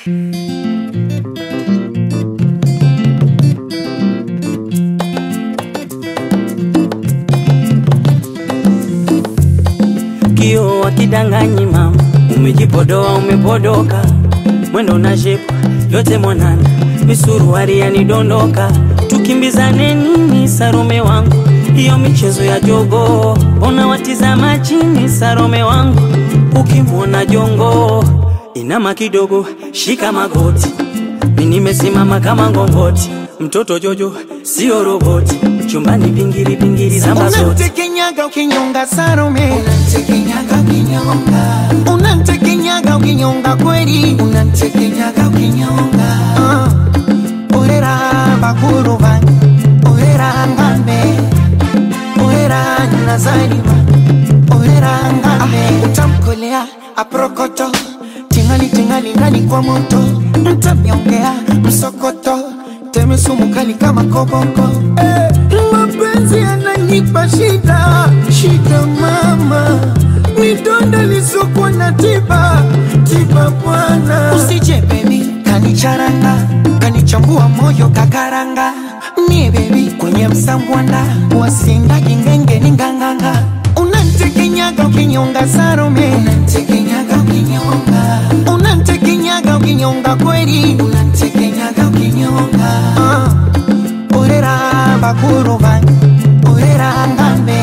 Kio wakidanganyi mama, umejipodoa umepodoka, mwendo na shepu yote mwanana, misuruari yanidondoka, tukimbizane nini Sarome wangu, hiyo michezo ya jogo, ona watizama chini Sarome wangu, ukimwona jongo inama kidogo, shika magoti, mi nimesimama kama ngongoti, mtoto Jojo sio roboti, chumbani pingiri pingiri zamba zote Unamtekenyaga ukinyonga Salome, Unamtekenyaga ukinyonga, unamtekenyaga ukinyonga kweli, unamtekenyaga ukinyonga, Ah, orera bakuru bange, orera ngambe, orera nazarima, orera ngambe, utamkolea aprokoto, tingali tingali ndani kwa moto, mtamnyongea msokoto, teme sumu kali kama koboko, eh, mapenzi yananipa shida, shida mama, midonda lisokuwa na tiba, tiba bwana, usije baby kanicharanga kanichambua moyo kakaranga nie bebi kwenye msambwanda wasindagi ngenge ni nganganga unantekenyaga ukinyonga sarome unamtekenyaga ukinyonga, unantekenyaga ukinyonga kweli unamtekenyaga ukinyonga, Ah, orera bakuru bange orera ngambe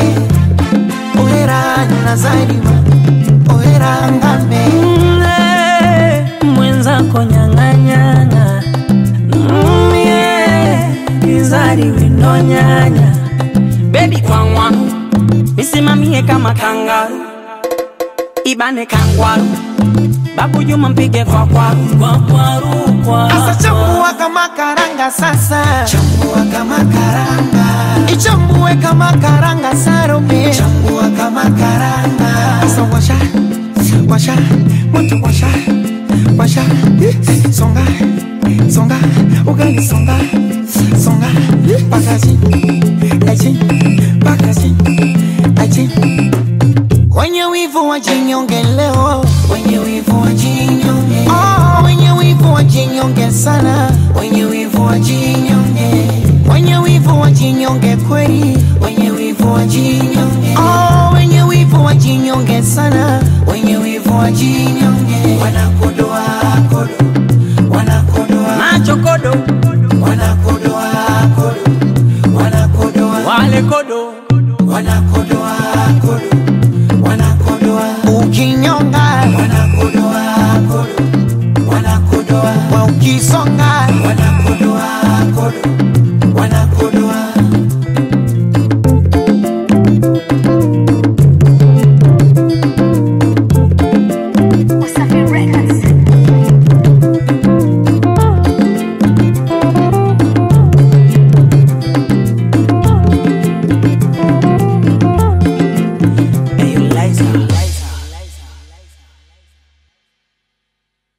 orera nazarima orera ngambe Mm, mwenzako nyang'anyana Mm, yeah, izari windo nyanya bebi kwangwaru misimamie kama kangaru ibane kangwaru babu juma mpige kwa kwaru kwa kwaru kwa Asa chambua kama karanga sasa chambua kama karanga, ichambue kama karanga sarome chambua kama karanga, Asa washa washa moto washa washa songa songa ugali songa songa pakaji aji pakaji aji wenye wivu wajinyonge leo wenye wivu wajinyonge, oh, wenye wivu wajinyonge sana wenye wivu wajinyonge, wenye wivu wajinyonge kweli wenye wivu wajinyonge, oh, wenye wivu wajinyonge sana wenye wivu wajinyonge, wanakula